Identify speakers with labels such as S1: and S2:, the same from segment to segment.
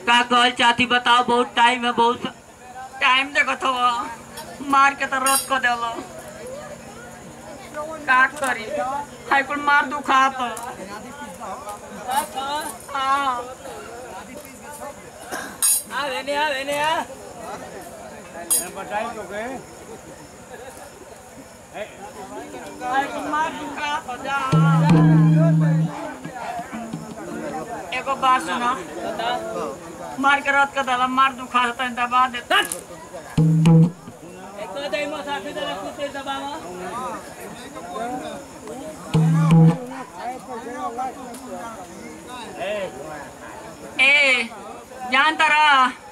S1: का कहल चाहती बताओ बहुत टाइम है बहुत टाइम देखो तो मार के तो रोत को देलो का करी हाई कुल मार दुखा तो हाँ
S2: आ वेने आ वेने आ
S1: हाई कुल मार दुखा तो जा एगो बात सुना मार के रोत को देला मार दुखा तो दबा देता
S2: एक तो दई मसा फिर दला कुते दबावा
S1: ए जान तारा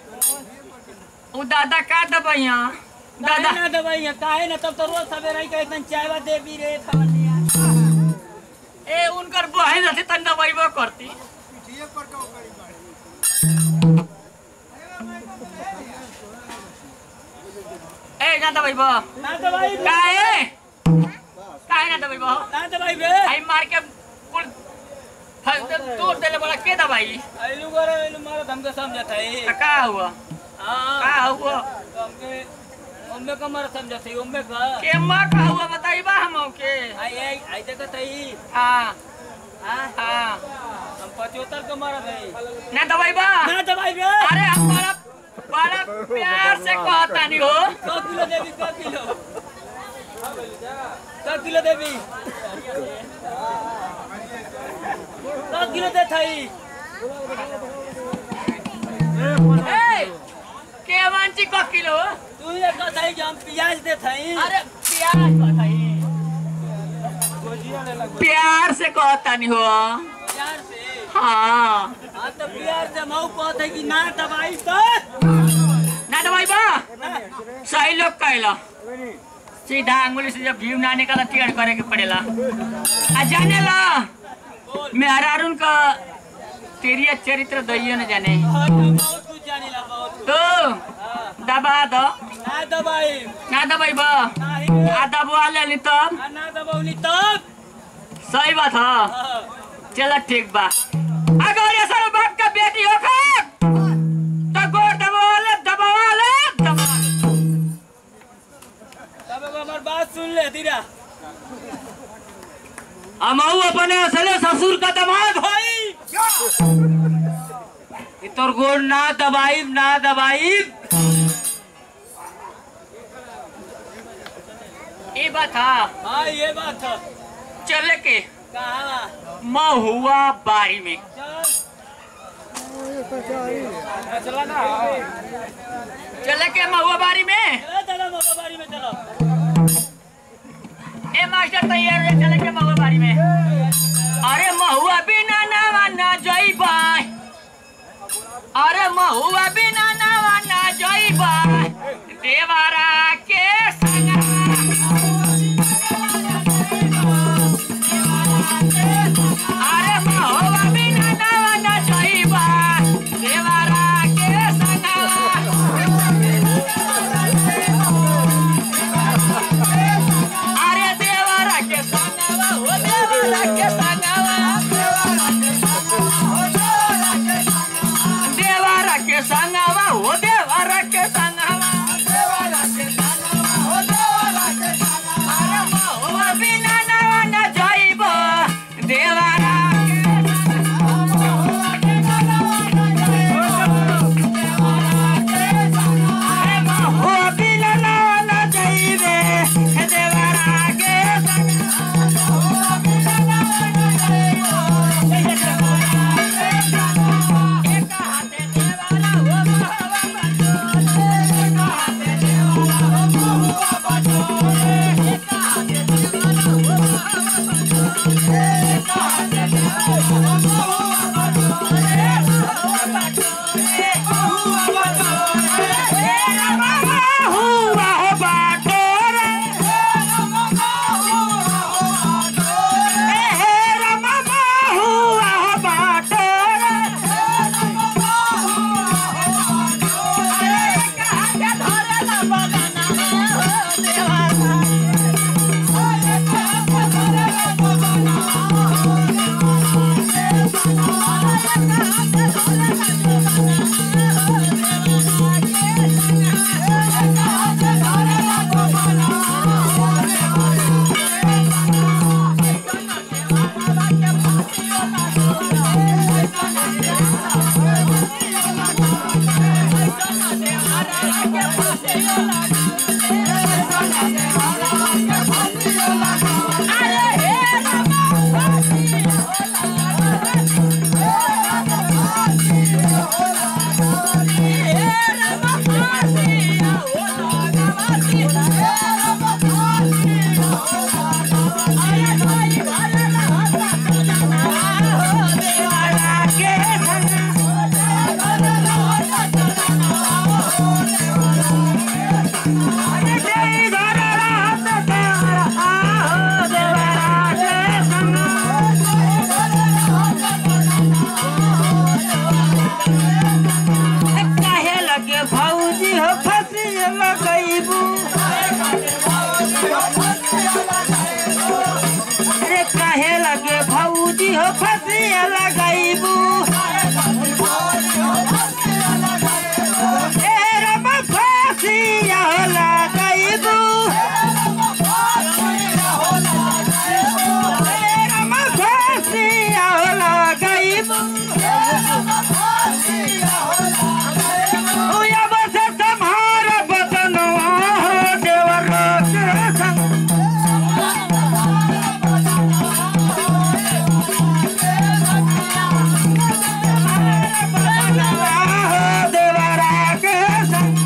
S1: उ दादा का दबाइया दादा
S2: दादा ना दवाई है काहे ना तब तो रोज सवेरे ही कहतन चायवा देवी रे खवलिया
S1: ए उनकर बहन रहती तन दबाइबो करती ए ना दबाइबो
S2: ना दवाई बे
S1: काहे काहे ना दबाइबो
S2: ना दवाई बे
S1: आई मार के कुल फल तोड़ देले बड़ा के दबाई
S2: आइलू गोरे आइलू मारो हमके समझत है
S1: त का हुआ
S2: हां
S1: का हुआ
S2: तो हमके उम्मे का मारो समझत है उम्मे का
S1: के मां का हुआ बताइबा हमो के
S2: आई आई आई देखत है
S1: हां
S2: हां
S1: हां
S2: हम पचहत्तर का मारत है
S1: ना दबाइबा
S2: ना दवाई बे
S1: अरे हम बड़ा बड़ा प्यार से कहता नहीं हो
S2: सौ किलो देवी सौ किलो सौ किलो देवी सौ किलो दे थई
S1: ए के वांची को किलो
S2: तू ये कहता कि हम प्याज दे थई
S1: अरे प्यार बताई प्यार से कहता नहीं हो
S2: प्यार से
S1: हाँ
S2: हाँ तो प्यार से मऊ कहते है कि ना दवाई तो
S1: ना दबाइबा सही लोग कहला सीधा अंगुली से जब घी ना निकाला टेढ़ करे के पड़ेला आ जाने ला मेहरारून का तेरिया चरित्र दैयो न जाने
S2: हाँ, तो बहुत कुछ जाने ला बहुत कुछ
S1: तो
S2: हाँ,
S1: दबा दो
S2: ना दवाई
S1: ना दबाइबा
S2: नहीं रे,
S1: आ दबवा ले तब
S2: आ ना दबाउनी तब
S1: सही बात है
S2: हाँ,
S1: चलो ठीक बा अगर ये सब बाप का बेटी हो खा तो गोर दबा ले दबा ले दबा ले
S2: तब एगो हमार बात सुन ले धीरा
S1: हमहू अपने असले ससुर का दमाद होई ई तोर गोर ना दबाई ना दबाई ये बात हा
S2: हाँ ये बात है
S1: चले के
S2: कहा
S1: महुआ बारी में
S2: चल चला ना
S1: चले के महुआ बारी में
S2: चलो चलो मऊ बारी में चलो
S1: ए मास्टर तैयार है चले के महुआ बारी में अरे महुआ बिना नावा ना जइबा अरे महुआ बिना नावा ना जइबा देवारा के संगा अरे महुआ बिना नावा ना जइबा देवारा के संगा अरे देवरा के संगवा हो देवरा के संगवा देवरा के संगवा हो देवरा के संगवा फसिया लगाइबू एरम फसिया लगाइबू एरम फसिया लगाइबू उया बस तुम्हारा बदनवा देवर के संग देवरा के संग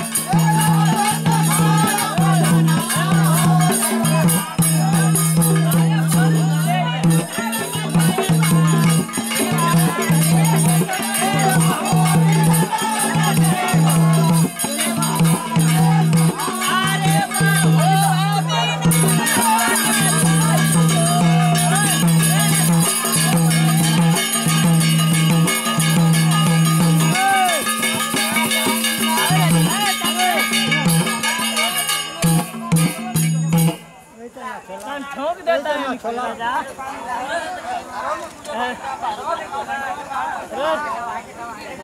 S2: ठोक देता है